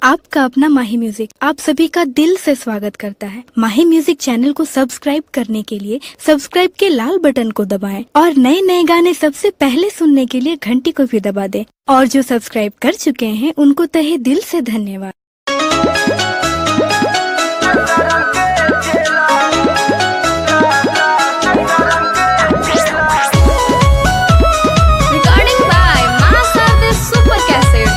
आपका अपना माही म्यूजिक आप सभी का दिल से स्वागत करता है माही म्यूजिक चैनल को सब्सक्राइब करने के लिए सब्सक्राइब के लाल बटन को दबाएं और नए नए गाने सबसे पहले सुनने के लिए घंटी को भी दबा दें और जो सब्सक्राइब कर चुके हैं उनको तहे दिल से धन्यवाद Recording by Masa the Super Cassette.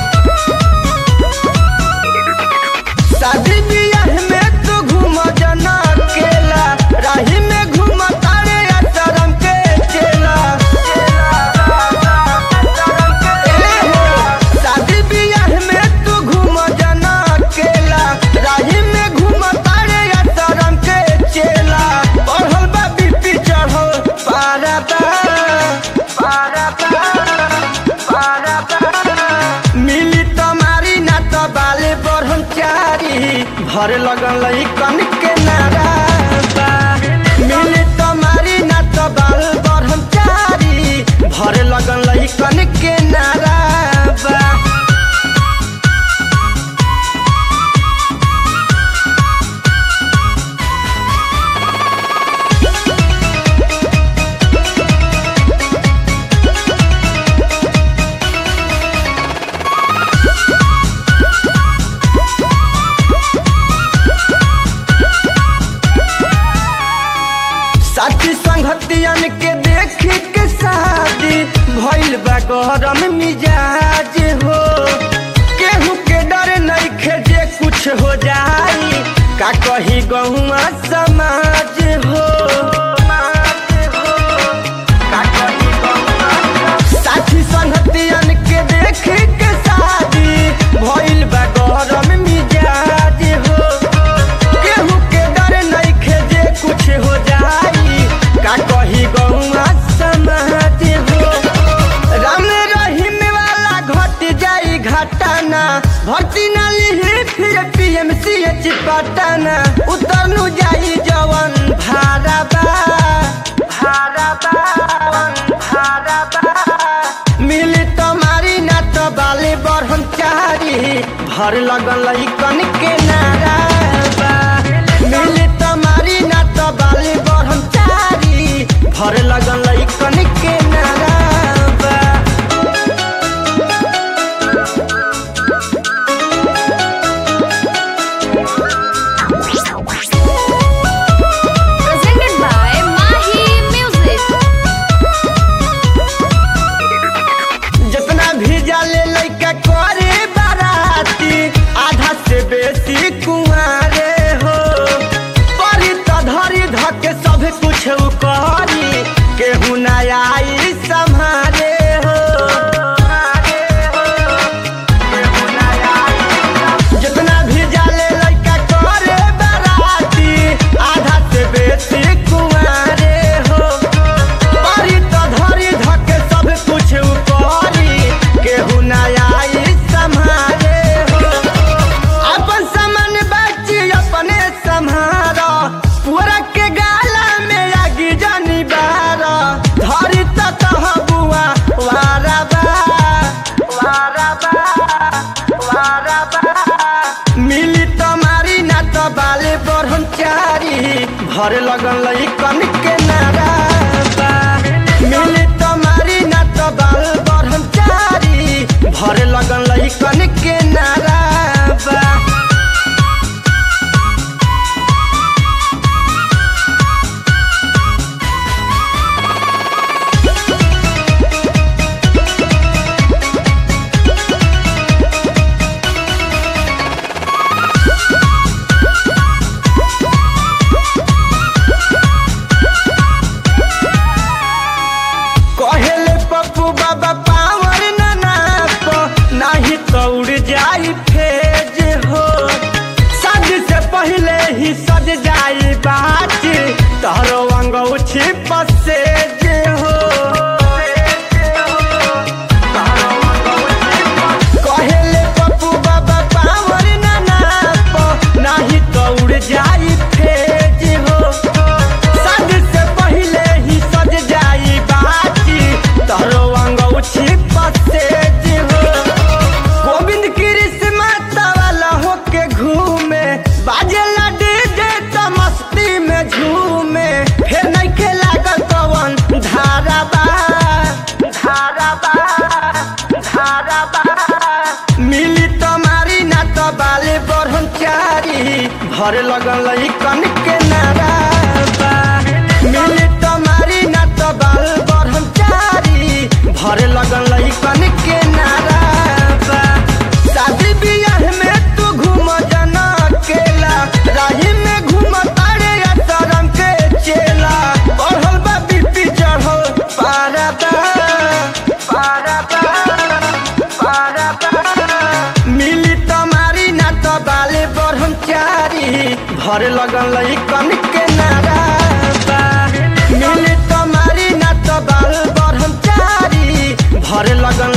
शादी बियाह में तू घूम जना अकेला राही में घूम तारे आश्रम के चेला ए हो, शादी बियाह में तू घूम जना अकेला राही में घूम तारे आश्रम के चेला बढ़ल बा बीपी चढ़ल पारा बा पारा बा पारा बा मिली तुम्हारी ना तो बाले ब्रह्मचारी भर लगल कन के नारा बा। मिली तुम्हारी ना तो बाल ब्रह्मचारी भर लगल कन के नारा बा। साथी संगतियन के देख के शादी भइल बा गरम मिजाज हो केहू के डर नहीं जे कुछ हो जाई का कही गहुआ समाज हो का कही गहुआ साथी संगतियन के देख के शादी भइल बा गरम मिजाज हो केहू के डर नइखे जे कुछ हो जाई का कही गौआ समाज हो राम रहीम वाला घट जाई घटाना भर्ती ना लिही फिर पीएमसीएच पटना उतरनु जाई जवन भाड़ा बा भाड़ा बा भाड़ा बा मिली तुम्हारी ना तो बाले ब्रह्मचारी भर लगल कन के नारा बा मिली तुम्हारी ना तो बाले ब्रह्मचारी भर लगल कन के नारा बा Presented by Mahi Music. जितना भी जाले लइका करे बाराती आधा से बेसी कुंवारे हो परी त धरी धके सब कुछ उ करी केहू ना आई सम्हारे हो केहू ना आई। जितना भी जाले लइका करे बाराती आधा से बेसी कुंवारे हो पारी त धरी धके सब कुछ करी केहू ना आई सम्हारे हो अपन सामान बच्ची अपने सम्हार पूरा के गाला में आगी जानी बार धरी त कह बुआ वारा बा वारा बा वारा बा मिली तुम्हारी ना तो बाले ब्रह्मचारी भर लगल कन के नारा बा मिली तुम्हारी ना तो बाल ब्रह्मचारी भर लगल कन के नारा बा कहेले पप्पू बाबा पावर ना नाप नाही तो मिली तुम्हारी ना तो बाले ब्रह्मचारी भर लगल कन के नारा बा। मिली तुम्हारी ना तो बाल ब्रह्मचारी भर लगल कन के नारा बा। शादी बियाह में तू घूम जना अकेला राही में घूम तारे तरम के चेला बढ़ल बा बीपी चढ़ल पारा बा पारा बा पारा बा मिली तुम्हारी ना तो बाले ब्रह्मचारी भर लगल कन के नारा बा मिली तुम्हारी ना तो बाल ब्रह्मचारी भर लगल